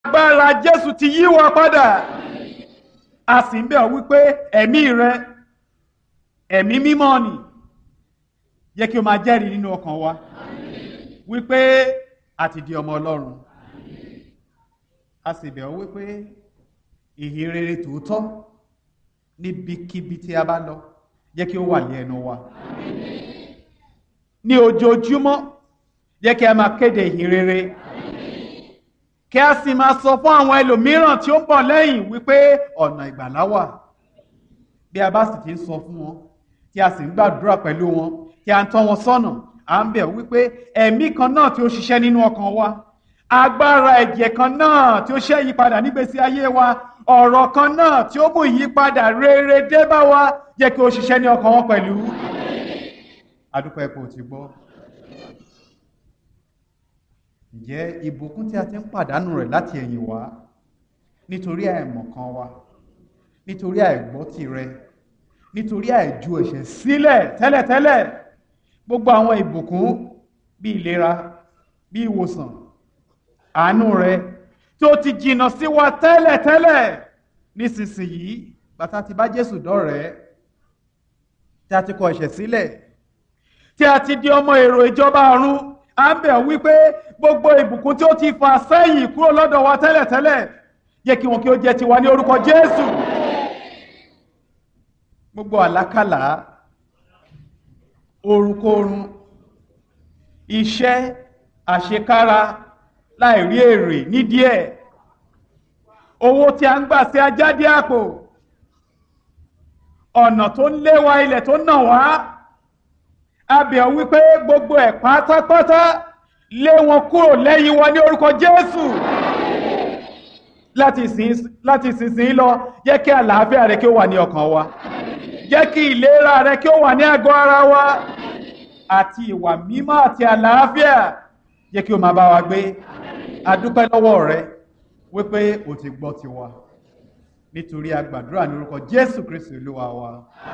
agbára jésù ti yí wa padà a sì ń bẹ̀ ọ́ wípé ẹ̀mí rẹ ẹ̀mí mímọ́ ni yẹ kí o máa jẹ́rìí nínú ọkàn wa wípé a ti di ọmọ ọlọ́run a sì bẹ̀ ọ́ wípé ìhìn rere tòótọ́ níbikíbi tí a bá lọ jẹ́ kí ó wà ní ẹnu wa ní ojoojúmọ́ jẹ́ kí a máa kéde ìhìn rere kí a sì máa sọ fún àwọn ẹlòmíràn tí ó ń bọ̀ lẹ́yìn wípé ọ̀nà ìgbàlá wà bí a bá sì ti ń sọ fún wọn tí a sì ń gbàdúrà pẹ̀lú wọn tí a ń tọ́ wọn sọ́nà à ń bẹ̀ wípé ẹ̀mí kan náà tí ó ṣiṣẹ́ nínú ọkàn wa agbára ẹ̀jẹ̀ kan náà tí ó ṣe ìyípadà nígbésí ayé wa ọ̀rọ̀ kan náà tí ó mú ìyípadà rere dé bá wa jẹ́ kí ó ṣiṣẹ́ ní ọkàn wọn pẹ̀lú adúpẹ́ ipò tí gbọ́ ǹjẹ́ ìbùkún tí a ti ń pàdánù rẹ̀ láti ẹ̀yìn wá nítorí àìmọ̀kan wa nítorí àìgbọ́ tìrẹ nítorí àìju ẹ̀ṣẹ̀ sílẹ̀ tẹ́lẹ̀tẹ́lẹ̀ gbogbo àwọn ìbùkún bí ìlera bí ìwòsàn àánú rẹ tí ó ti jìnnà sí wa tẹ́lẹ̀tẹ́lẹ̀ nísinsìnyí bàtà ti bá Jésù dọ́rẹ̀ẹ́ tí a ti kọ ẹ̀ṣẹ̀ sílẹ̀ tí a ti di ọmọ èrò ìjọba ọ̀run à ń bẹ̀ wípé gbogbo ìbùkún tí ó ti fà sẹ́yìn kúrò lọ́dọ̀ wa tẹ́lẹ̀tẹ́lẹ̀ yẹ kí wọn kí ó jẹ́ tiwa ní orúkọ Jésù gbogbo àlákàlà orunkorun iṣẹ́ àṣekára láì rí èrè nídìí ẹ̀ owó tí a ń gbà sí ajáde àpò ọ̀nà tó ń lé wa ilẹ̀ tó ń nà wá abẹ̀ wípé gbogbo ẹ̀ pátápátá lé wọn kúrò lẹ́yìn wa ní orúkọ Jésù láti ìsinsìnyí lọ jẹ́ kí àlàáfíà rẹ kí ó wà ní ọkàn wa jẹ́ kí ìlera rẹ kí ó wà ní àgọ́ ara wa àti ìwà mímọ́ àti àlàáfíà jẹ́ kí o máa bá wa gbé adúpẹ́ lọ́wọ́ rẹ wípé o ti gbọ́ tiwa nítorí a gbàdúrà ní orúkọ Jésù Kristi Olúwa wa.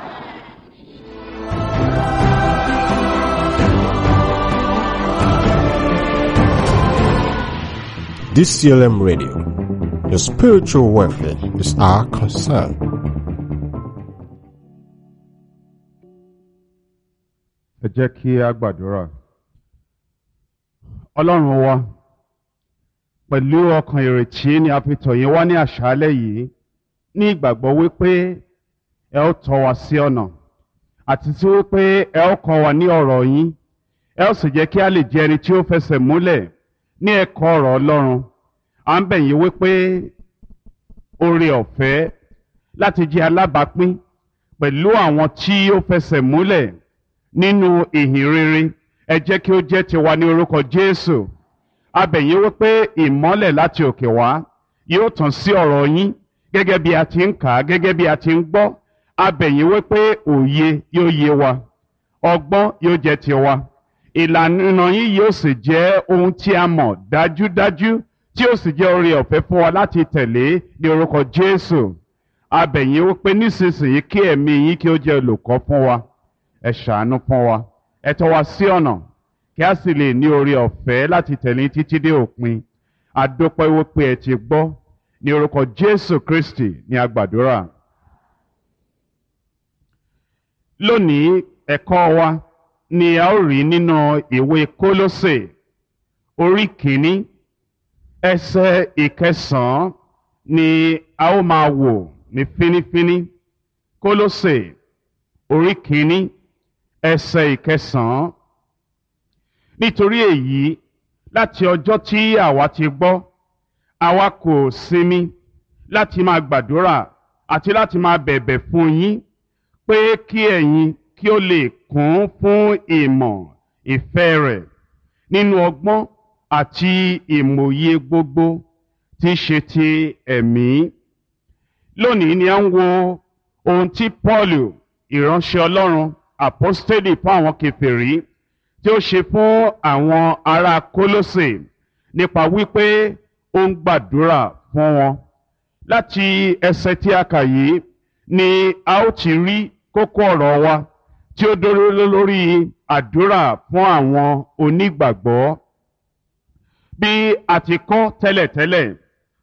DCLM Radio. Your spiritual welfare is our concern. ẹ jẹ́ kí a gbàdúrà ọlọ́run wa pẹ̀lú ọkàn ìrètí ni a fi tọ̀ yín wá ní àṣálẹ́ yìí ní ìgbàgbọ́ wípé ẹ ó tọ́ wa sí ọ̀nà àti tí wípé ẹ ó kọ́ wa ní ọ̀rọ̀ yín ẹ ó sì jẹ́ kí a lè jẹ́ ẹni tí ó fẹsẹ̀ múlẹ̀ ní ẹ̀kọ́ ọ̀rọ̀ ọlọ́run à ń bẹ̀ yín wípé oore ọ̀fẹ́ láti jẹ́ alábàápín pẹ̀lú àwọn tí ó fẹsẹ̀ múlẹ̀ nínú ìhìn rere ẹ jẹ́ kí ó jẹ́ tiwa ní orúkọ Jésù a bẹ̀ yín wípé ìmọ́lẹ̀ láti òkè wá yóò tàn sí ọ̀rọ̀ yín gẹ́gẹ́ bí a ti ń kà á gẹ́gẹ́ bí a ti ń gbọ́ a bẹ̀ yín wípé òye yóò yé wa ọgbọ́n yóò jẹ́ tiwa ìlànà yín yóò sì jẹ́ ohun tí a mọ̀ dájúdájú tí ó sì jẹ́ oore ọ̀fẹ́ fún wa láti tẹ̀lé ní orúkọ Jésù a bẹ̀ yín wípé nísinsìnyí kí ẹ̀mí yín kí ó jẹ́ olùkọ́ fún wa ẹ ṣàánú fún wa ẹ tọ́ wa sí ọ̀nà kí a sì lè ní oore ọ̀fẹ́ láti tẹ̀lé títí dé òpin àdópẹ́ wípé ẹ ti gbọ́ ní orúkọ Jésù Kristi ní agbàdúrà. lónìí ẹ̀kọ́ wa ni a ó rí nínú ìwé Kólósè orí kìíní ẹsẹ̀ ìkẹsàn-án ni a ó máa wò ní fínífíní Kólósè orí kìíní ẹsẹ̀ ìkẹsàn-án nítorí èyí láti ọjọ́ tí àwa ti gbọ́ àwa kò sinmi láti máa gbàdúrà àti láti máa bẹ̀bẹ̀ fún yín pé kí ẹ̀yin kí ó lè kún fún ìmọ̀ ìfẹ́ rẹ̀ nínú ọgbọ́n àti ìmòye gbogbo tí í ṣe ti ẹ̀mí. lónìí ni a ń wo ohun tí Pọ́ọ̀lù ìránṣẹ́ Ọlọ́run àpọ́stélì fún àwọn kèfèrí tí ó ṣe fún àwọn ará Kólósè nípa wípé ó ń gbàdúrà fún wọn. láti ẹsẹ̀ tí a kà yìí ni a ó ti rí kókó ọ̀rọ̀ wa tí ó dúró lórí àdúrà fún àwọn onígbàgbọ́. bí a ti kọ́ tẹ́lẹ̀tẹ́lẹ̀